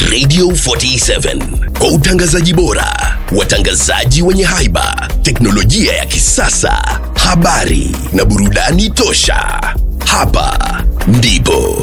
Radio 47 kwa utangazaji bora, watangazaji wenye haiba, teknolojia ya kisasa, habari na burudani tosha. Hapa ndipo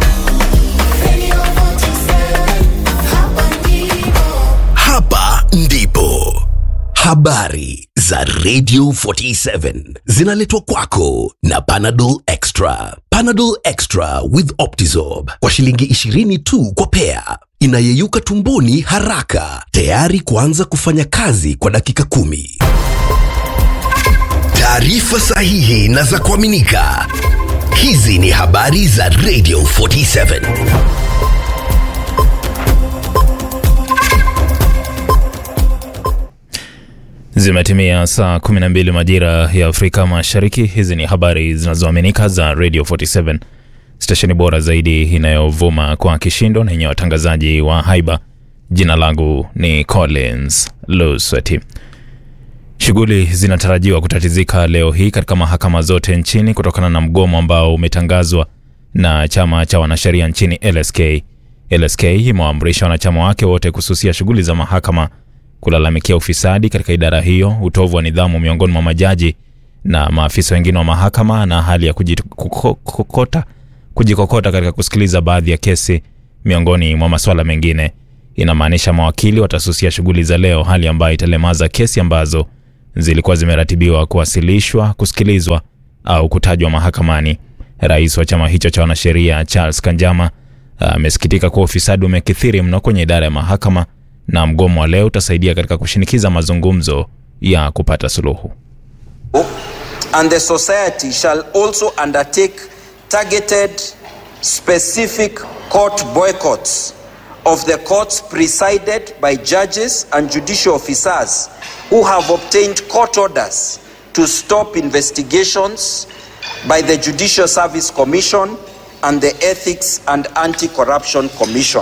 hapa ndipo habari za Radio 47 zinaletwa kwako na Panadol Extra. Panadol Extra with Optizorb kwa shilingi 20 tu kwa pea, inayeyuka tumboni haraka, tayari kuanza kufanya kazi kwa dakika kumi. Taarifa sahihi na za kuaminika. Hizi ni habari za Radio 47. Zimetimia saa 12 majira ya Afrika Mashariki. Hizi ni habari zinazoaminika za Radio 47, stesheni bora zaidi inayovuma kwa kishindo na yenye watangazaji wa haiba. Jina langu ni Collins Lusweti. Shughuli zinatarajiwa kutatizika leo hii katika mahakama zote nchini kutokana na mgomo ambao umetangazwa na chama cha wanasheria nchini LSK. LSK imewaamrisha wanachama wake wote kususia shughuli za mahakama kulalamikia ufisadi katika idara hiyo, utovu wa nidhamu miongoni mwa majaji na maafisa wengine wa mahakama na hali ya kujikokota, kujikokota katika kusikiliza baadhi ya kesi miongoni mwa masuala mengine. Inamaanisha mawakili watasusia shughuli za leo, hali ambayo italemaza kesi ambazo zilikuwa zimeratibiwa kuwasilishwa, kusikilizwa au kutajwa mahakamani. Rais wa chama hicho cha wanasheria Charles Kanjama amesikitika kuwa ufisadi umekithiri mno kwenye idara ya mahakama na mgomo wa leo utasaidia katika kushinikiza mazungumzo ya kupata suluhu. and the society shall also undertake targeted specific court boycotts of the courts presided by judges and judicial officers who have obtained court orders to stop investigations by the Judicial Service Commission and the Ethics and Anti-Corruption Commission.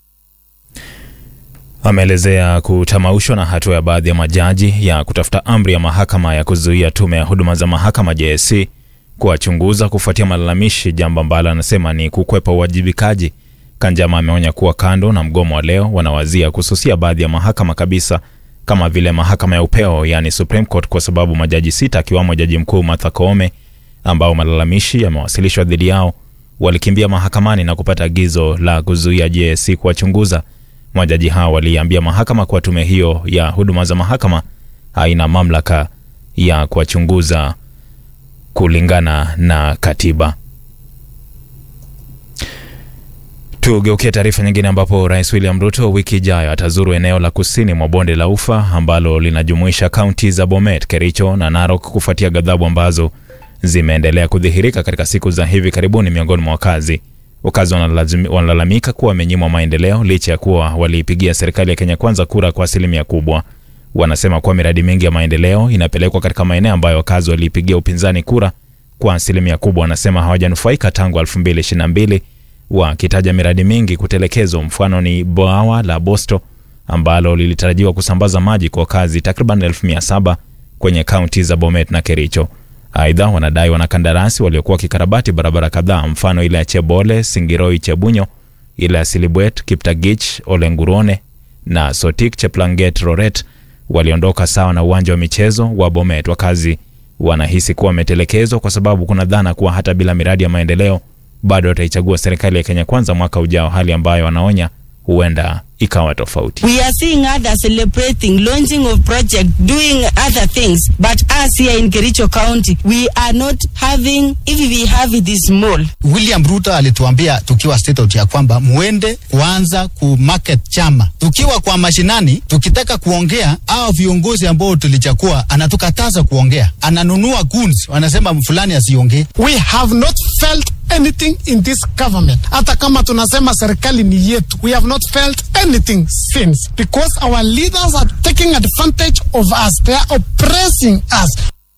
Ameelezea kutamaushwa na hatua ya baadhi ya majaji ya kutafuta amri ya mahakama ya kuzuia tume ya huduma za mahakama JSC kuwachunguza kufuatia malalamishi, jambo ambalo anasema ni kukwepa uwajibikaji. Kanjama ameonya kuwa kando na mgomo wa leo, wanawazia kususia baadhi ya mahakama kabisa kama vile mahakama ya upeo, yani Supreme Court, kwa sababu majaji sita akiwamo jaji mkuu Martha Koome ambao malalamishi yamewasilishwa dhidi yao walikimbia mahakamani na kupata agizo la kuzuia JSC kuwachunguza. Majaji hao waliambia mahakama kuwa tume hiyo ya huduma za mahakama haina mamlaka ya kuwachunguza kulingana na katiba. Tugeukie taarifa nyingine ambapo Rais William Ruto wiki ijayo atazuru eneo la kusini mwa bonde la Ufa ambalo linajumuisha kaunti za Bomet, Kericho na Narok kufuatia ghadhabu ambazo zimeendelea kudhihirika katika siku za hivi karibuni miongoni mwa wakazi. Wakazi wanalazimi- wanalalamika kuwa wamenyimwa maendeleo licha ya kuwa waliipigia serikali ya Kenya Kwanza kura kwa asilimia kubwa. Wanasema kuwa miradi mingi ya maendeleo inapelekwa katika maeneo ambayo wakazi waliipigia upinzani kura kwa asilimia kubwa. Wanasema hawajanufaika tangu 2022 wakitaja miradi mingi kutelekezwa. Mfano ni bwawa la Bosto ambalo lilitarajiwa kusambaza maji kwa wakazi takriban 1700 kwenye kaunti za Bomet na Kericho. Aidha, wanadai wanakandarasi waliokuwa wakikarabati barabara kadhaa, mfano ile ya Chebole, Singiroi, Chebunyo, ile ya Silibwet, Kiptagich, Olengurone na Sotik, Cheplanget, Roret waliondoka sawa na uwanja wa michezo wa Bomet. Wakazi wanahisi kuwa wametelekezwa kwa sababu kuna dhana kuwa hata bila miradi ya maendeleo bado wataichagua serikali ya Kenya Kwanza mwaka ujao, hali ambayo wanaonya huenda ikawa tofauti. We are seeing others celebrating launching of project, doing other things. But us here in Kericho County, we are not having, if we have it is small. William Ruto alituambia tukiwa state house ya kwamba muende kuanza ku market chama. Tukiwa kwa mashinani, tukitaka kuongea, au viongozi ambao tulichakua anatukataza kuongea, ananunua goons, wanasema fulani asiongee. we have not felt anything in this government hata kama tunasema serikali ni yetu we have not felt anything since because our leaders are taking advantage of us they are oppressing us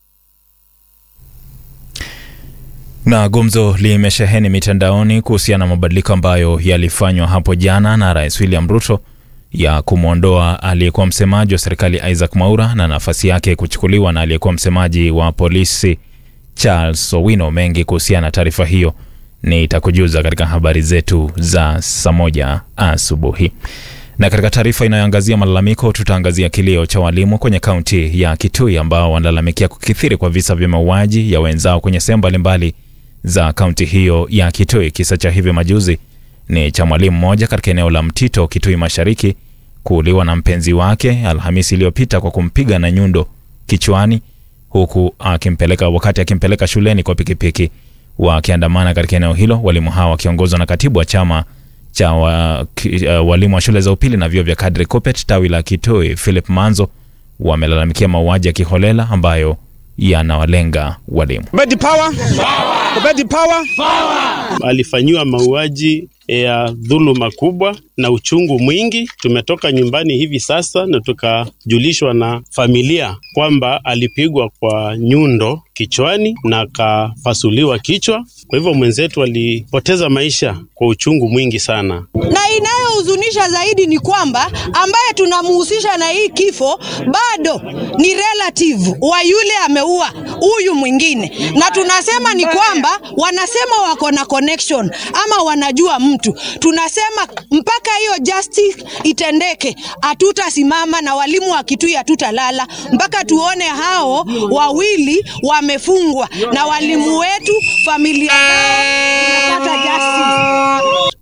Na gumzo limesheheni mitandaoni kuhusiana na mabadiliko ambayo yalifanywa hapo jana na Rais William Ruto ya kumwondoa aliyekuwa msemaji wa serikali Isaac Mwaura na nafasi yake kuchukuliwa na aliyekuwa msemaji wa polisi Charles Owino. Mengi kuhusiana na taarifa hiyo nitakujuza katika habari zetu za saa moja asubuhi. Na katika taarifa inayoangazia malalamiko, tutaangazia kilio cha walimu kwenye kaunti ya Kitui ambao wanalalamikia kukithiri kwa visa vya mauaji ya wenzao kwenye sehemu mbalimbali za kaunti hiyo ya Kitui. Kisa cha hivi majuzi ni cha mwalimu mmoja katika eneo la Mtito, Kitui Mashariki, kuuliwa na mpenzi wake Alhamisi iliyopita kwa kumpiga na nyundo kichwani, huku akimpeleka wakati akimpeleka shuleni kwa pikipiki. Wakiandamana katika eneo hilo, walimu hao wakiongozwa na katibu wa chama cha wa, ki, uh, walimu wa shule za upili na vyuo vya Kadri Kopet tawi la Kitui, Philip Manzo, wamelalamikia mauaji ya kiholela ambayo yanawalenga walimu. Kubedi power. Kubedi power. alifanyiwa mauaji ya dhuluma kubwa na uchungu mwingi. Tumetoka nyumbani hivi sasa na tukajulishwa na familia kwamba alipigwa kwa nyundo kichwani na akafasuliwa kichwa. Kwa hivyo mwenzetu alipoteza maisha kwa uchungu mwingi sana. na inayohuzunisha zaidi ni kwamba ambaye tunamhusisha na hii kifo bado ni relative wa yule ameua huyu mwingine, na tunasema ni kwamba wanasema wako na connection ama wanajua mtu. Tunasema mpaka hiyo justice itendeke, hatutasimama na walimu wa Kitui hatutalala mpaka tuone hao wawili wamefungwa na walimu wetu, familia zao tunapata justice.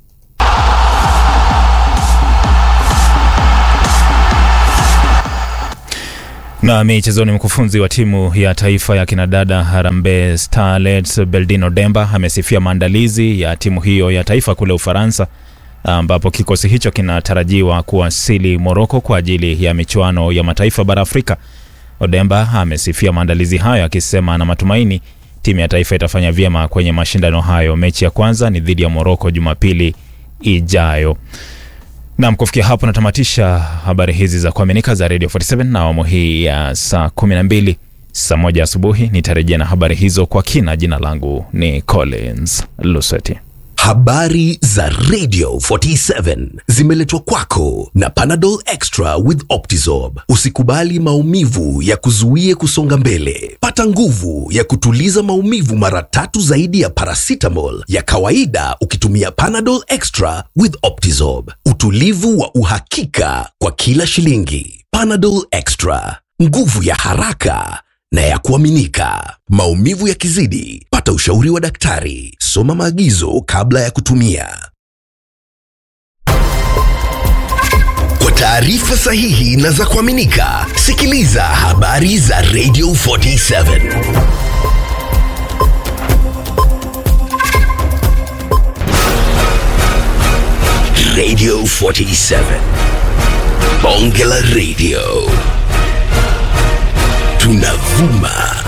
Na michezoni, mkufunzi wa timu ya taifa ya kinadada Harambee Starlets Beldino Demba amesifia maandalizi ya timu hiyo ya taifa kule Ufaransa, ambapo kikosi hicho kinatarajiwa kuwasili Moroko kwa ajili ya michuano ya mataifa bara Afrika. Odemba amesifia maandalizi hayo akisema ana matumaini timu ya taifa itafanya vyema kwenye mashindano hayo. Mechi ya kwanza ni dhidi ya Moroko Jumapili ijayo. Nam, kufikia hapo natamatisha habari hizi za kuaminika za Radio 47 na awamu hii ya saa 12 saa moja asubuhi. Nitarejea na habari hizo kwa kina. Jina langu ni Collins Lusweti. Habari za Radio 47 zimeletwa kwako na Panadol Extra with Optizorb. Usikubali maumivu ya kuzuie kusonga mbele. Pata nguvu ya kutuliza maumivu mara tatu zaidi ya paracetamol ya kawaida ukitumia Panadol Extra with Optizorb. Utulivu wa uhakika kwa kila shilingi. Panadol Extra, nguvu ya haraka na ya kuaminika. Maumivu yakizidi, pata ushauri wa daktari. Soma maagizo kabla ya kutumia. Kwa taarifa sahihi na za kuaminika, sikiliza habari za Radio 47. Radio 47. Bonge la Radio. Tunavuma